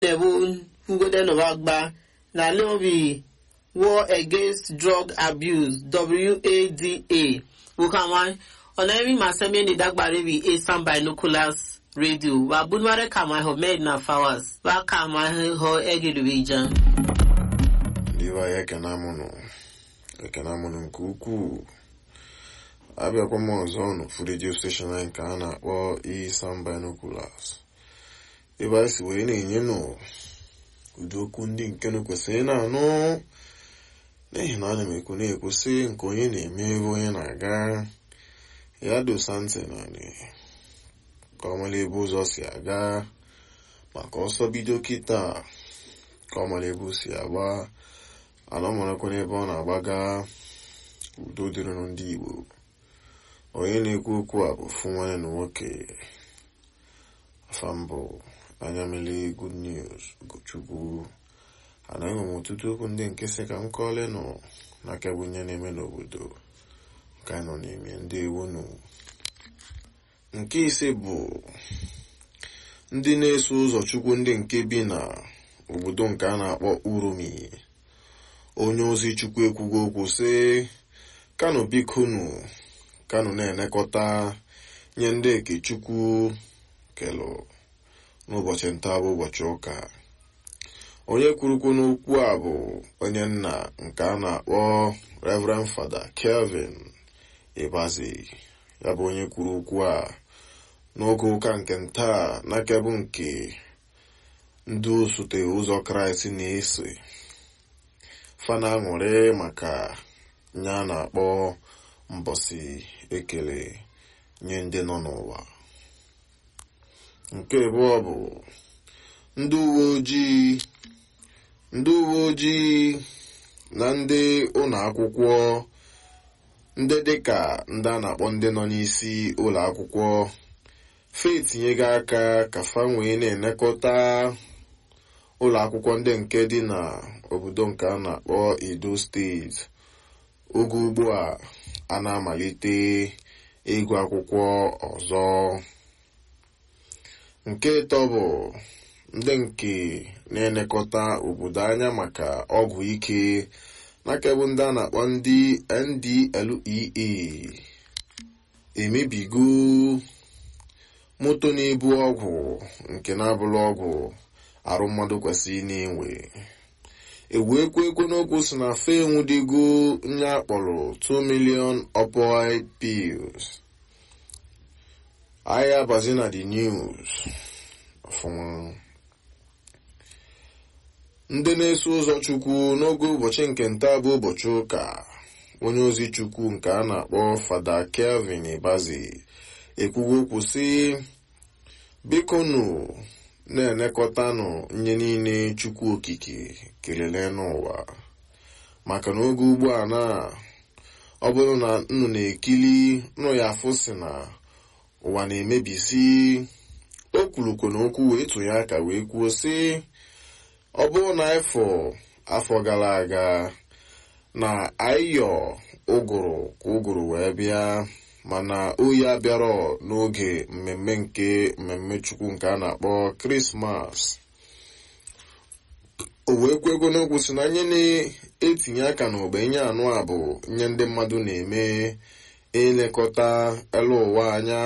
nebu ngode no bagba na leobi war against drug abuse wada wukama ọ̀nàmí màsẹ́mi ní dágbàrí bi asan binoculars radio wa bunmare kama ho med na fawas ba kama ho egiribi jan ndị be anyị ekene mụnụ ekene mụnụ nke ukwuu abịakwa m ọzọ n'ofu redio steshọn anyị nke a na-akpọ isan binoculars ebe anyị si wee na-enye nụ ụdị okwu ndị nke nụ kwesịrị na-anụ n'ihi na ana m ekwu na-ekwusị nke onye na-eme ebe onye na-aga ya dosa ntị naanị ka ọ mara ebe ụzọ si aga maka ọsọ bido kịta ka ọ mara ebe o si agba ana ọ marakwa n'ebe ọ na-agbaga udo dịrịnụ ndị igbo onye na-ekwu okwu a bụ fụ nwanne na nwoke afambụ anya mmiri good news ugochukwu anaghị m ọtụtụ okwu ndị nke sị ka m kọọle nọ n'aka bụ nye na-eme n'obodo nke anyị nọ n'ime ndị ewonu nke ise bụ ndị na-eso ụzọ chukwu ndị nke bi na obodo nke a na-akpọ urumi onye ozi chukwu ekwugo okwu sị kanu bikonu kanu na-enekọta nye ndị eke chukwu kelụ n'ụbọchị nta bụ ụbọchị ụka onye kwurukwu n'okwu a bụ onye nna nke a na-akpọ reverend fada kelvin ibazi ya bụ onye kwuru okwu a n'oge ụka nke ntaa n'akebụ nke ndị osote ụzọ kraịst na-eso fana aṅụrị maka nye a na-akpọ mbọsị ekele nye ndị nọ n'ụwa nke abụọ bụ ndị uwe ojii ndị uwe ojii na ndị ụlọ akwụkwọ ndị dịka ndị a na-akpọ ndị nọ n'isi ụlọ akwụkwọ fetinyego aka ka fa wee na-enekọta ụlọ akwụkwọ ndị nke dị na obodo nke a na-akpọ edo steeti oge ugbu a a na-amalite ịgụ akwụkwọ ọzọ nke ịtọ bụ ndị nke na-elekọta obodo anya maka ọgwụ ike n'akebụ ndị a na-akpọ ndị ndlea emebigo moto na-ebu ọgwụ nke na-abụrụ ọgwụ arụ mmadụ kwesịrị na-enwe ewu ekwe ekwe n'okwu si na fe enwudigo nye akpọrọ 2 million opioid pills ahịa abazi na the news ọfụma ndị na-eso ụzọ chukwu n'oge ụbọchị nke nta bụ ụbọchị ụka onye ozi chukwu nke a na-akpọ fada kelvin ibazi ekwugo okwu sị bikonu na-enekọtanụ nye niile chukwu okike kelele n'ụwa maka na oge ugbu a na ọ bụrụ na nnụ na-ekili nụ ya afụ si na ụwa na-emebisi o kwurukwo na okwu wee tụnye aka wee kwuo sị ọ bụrụ na afọ afọ gara aga na ayọ ụgụrụ ka ụgụrụ wee bịa mana oyi abịarọ n'oge mmemme nke mmemme chukwu nke a na-akpọ krismas o wee kwego n'okwu si na nye na-etinye aka n'ogbe nye anụ a bụ nye ndị mmadụ na-eme elekọta elu ụwa anya